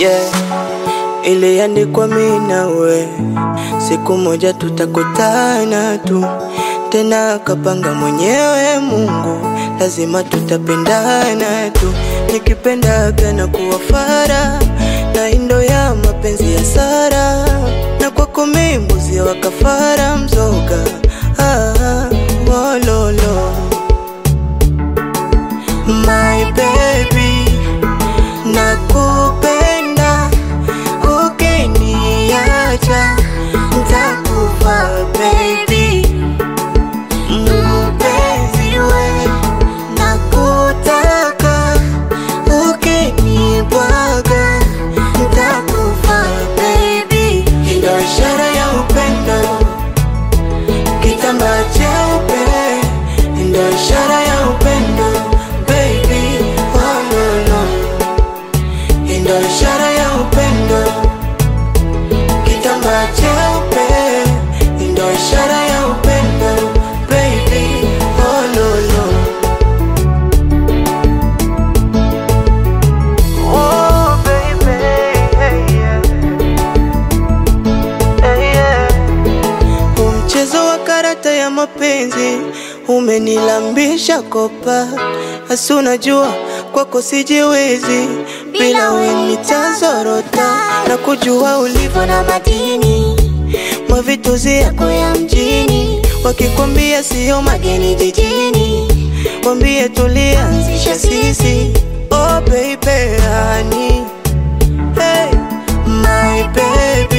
yeah. Iliandikwa mimi na we, siku moja tutakutana tu tena, kapanga mwenyewe Mungu, lazima tutapendana tu. Nikipendaga na kuwa fara na indo ya mapenzi ya Sara, na kwako mimi mbuzi wa kafara mzoga ah, wololo my baby nakupenda ukiniacha ntakufa baby mpenzi we nakutaka ukinibwaga ntakufa baby ndo ishara ya upendo kitambaa cheupe ndo ishara ya upendo baby oh, no, no. ndo ishara ya upendo kitambaa cheupe ndo ishara ya upendo baby oh, no, no. Oh, baby, hey, yeah. Hey, yeah. Huu mchezo wa karata ya mapenzi umenilambisha kopa, hasi unajua kwako sijiwezi, bila we nitazorota na kujua ulivyo na madini mavituzi yako ya mjini, wakikwambia siyo mageni jijini, wambie tulianzisha sisi. Oh baby, honey, hey, my baby